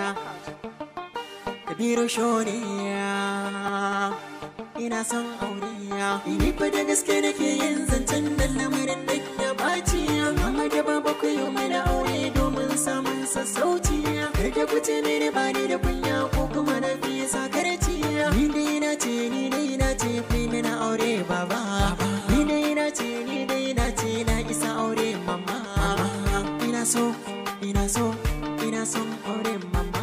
Kabiru shoniya ina son aure Ini fa da gaske nake yin zancen nan lamarin da ya baci Amma da baba ku yi mana aure domin samun sassauci Kar da ku ce mene ba ni da kunya ko kuma na fi sakarci Ni dai na ce ni dai na ce fi mana aure baba Ni dai na ce ni dai na ce na isa aure mama Ina so ina so ina son aure mama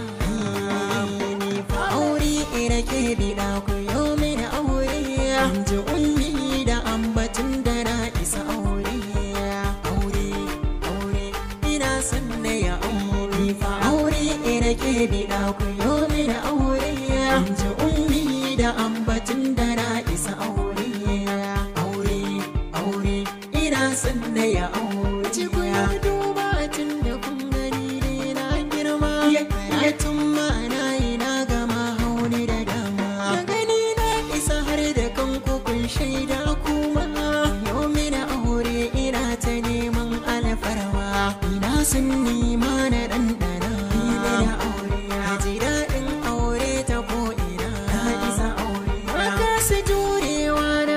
Ni fa aure ina ke bida ku yau mini aure Inji ummi da ambatin da na isa aure Aure aure ina son na ya aure Ni fa aure ina ke bida ku yau mini aure Inji ummi da ambatin da na isa aure Aure aure ina son na ya aure Ci ku ya duba tun da kun gani dai na girma Ya tun ma na yi na gama hauni da dama Da gani na isa har da kanku kun shaida kuma Yau mina aure ina ta neman alfarma Ina sun nima na ɗanɗana Ina da aure Na ji daɗin aure ta ko'ina Na isa aure Maka su jurewa na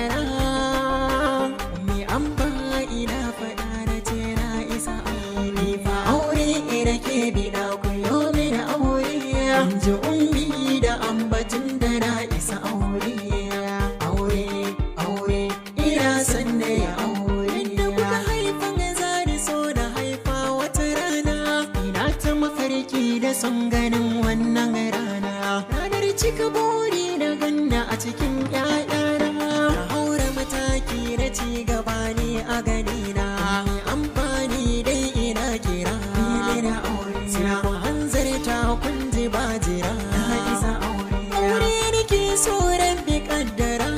bayyana Me an ba ina faɗa na ce na isa aure fa aure ina ke biɗa ku yo mini aure ji ummi da ambatin da na isa aure aure aure ina san na ya aure da kuka haifan zari so da haifa wata rana ina ta mafarki da son ganin wannan rana ranar cika buri da ganna a cikin ƴaƴana na haura mataki na ci gaba ne a ganina amfani dai ina kira na aure sai ku hanzarta kun ji ba jira na isa aure aure nake so rabbi kaddara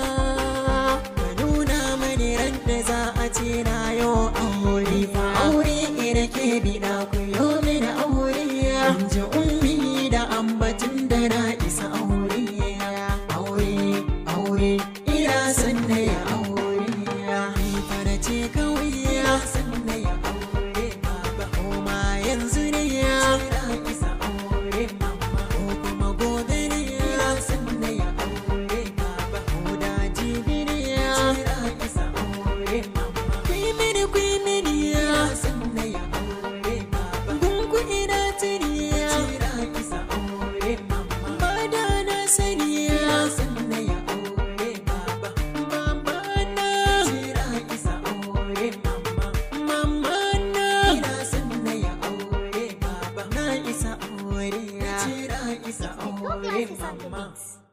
ka nuna mani ran da za a ce na yo aure fa aure ina ke bida ku yo mini aure ji ummi da ambatin da na isa aure aure aure ina san na ya aure ni fara ce kawai ya san na ya aure baba kuma yanzu ne ya na isa aure mama ko kuma gobe ne ya san na ya aure baba ko da jibi ne ya na isa aure mama kui mini kui mini ya san na ya aure baba gungu ina tiri ya na isa aure mama ba da na sani ya san na ya aure baba mama na tira isa aure mama mama na ina san na ya aure baba na isa aure ya tira isa aure mama